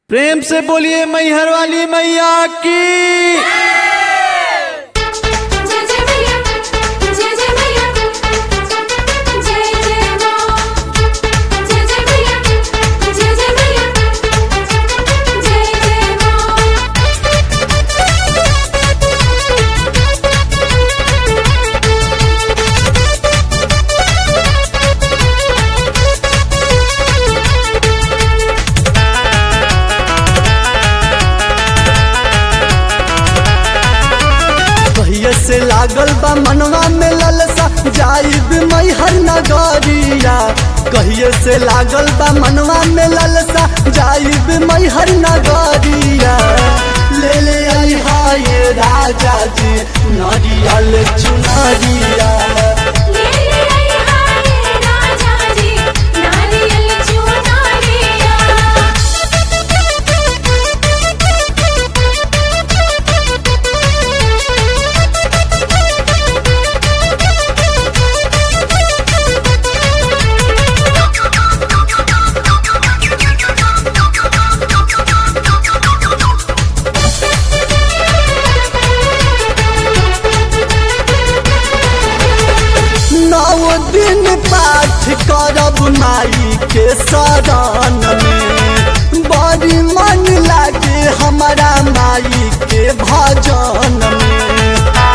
प्रेम से बोलिए मैहर वाली मैया की जय जय मैया जय जय मैया जय जय मां जय जय मैया जय जय मैया जय जय कहिए से लागल बा मनवा में ललसा जाइब मैहर नगरिया कहिए से लागल बा मनवा में ललसा जाइब मैहर नगरिया ले ले आई हाय राजा जी नरियल चुनरिया ले ले आई हाय राजा जी नारियल चुनरिया नौ दिन पाठ करब माई के शरण में बड़ी मन लागे हमारा माई के भजन में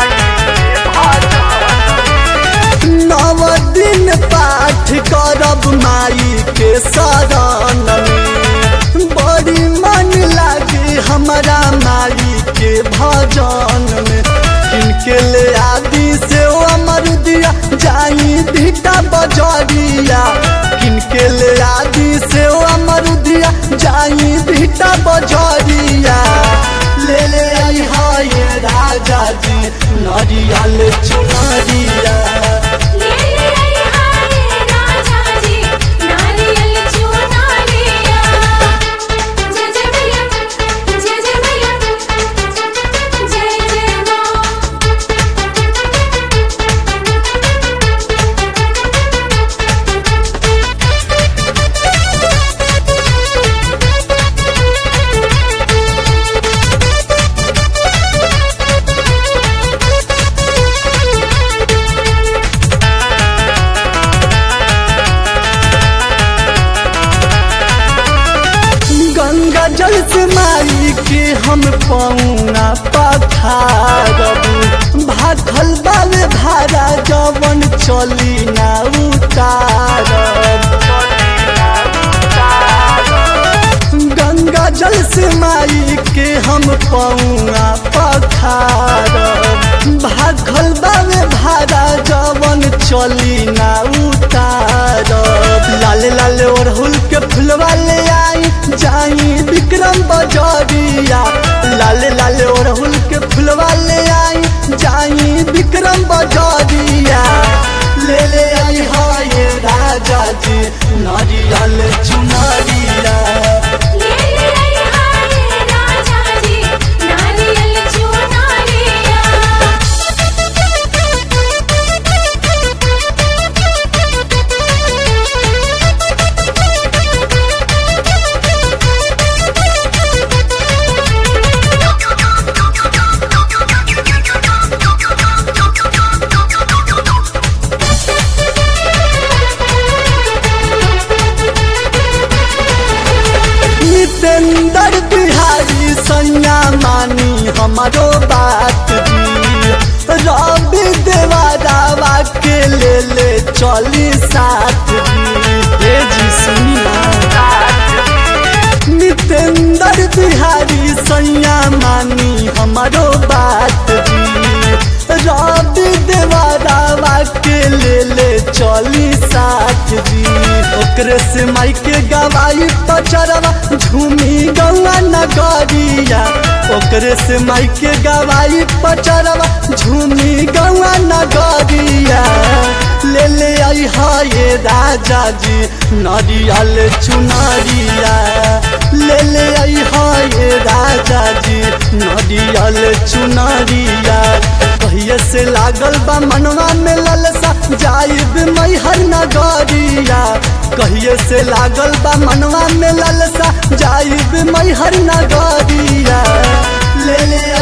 नव दिन पाठ करब माई के शरण में बड़ी मन लागे हमारा माई के भजन में किनके ले आदि से ओ अमर दिया जाई भीटा बजरिया किनके ले आदि से ओ अमर दिया जाई भीटा बजरिया ले ले आई हाय राजा जी नरियल चुनरिया ले ले आई हाय राजा जी नारियल चुनरिया जय जय मैया जय जय मैया जय जय मां गंगा जल से माई के हम पौना पखारब भाखल बाले भारा जवन चली ना उतारब गंगा जल से माई के हम पौना पखारब भाखल बाले भारा जवन चली ना उतारब लाल लाल ओढ़ुल के फुलवा ले आई जाई विक्रम बजरिया लाल लाल ओढ़ुल के फुलवा ले आई जाई विक्रम बजरिया ले ले आई हाय राजा जी नारियल चुनरिया ले ले आई हाय राजा जी नारियल चुनरिया नितेंद्र बिहारी सैया मानी हमारो बात जी रवि देवारावा के ले ले चली साथ जी हे जी सुनी ना नितेंद्र बिहारी सैया मानी हमारो बात जी रवि देवारावा के ले ले चली साथ जी ओकरे से माई के गवाई पचरवा झूमी गौआ नगरिया ओकरे से माई के गवाई पचरवा झूमी गौआ नगरिया ले ले आई हाय राजा जी नरियल चुनरिया ले ले आई हाय राजा जी नरियल चुनरिया कहिए से लागल बा मनवा में ललसा जाइब मैहर नगरिया कहिए से लागल बा मनवा में ललसा जाइब मैहर नगरिया ले ले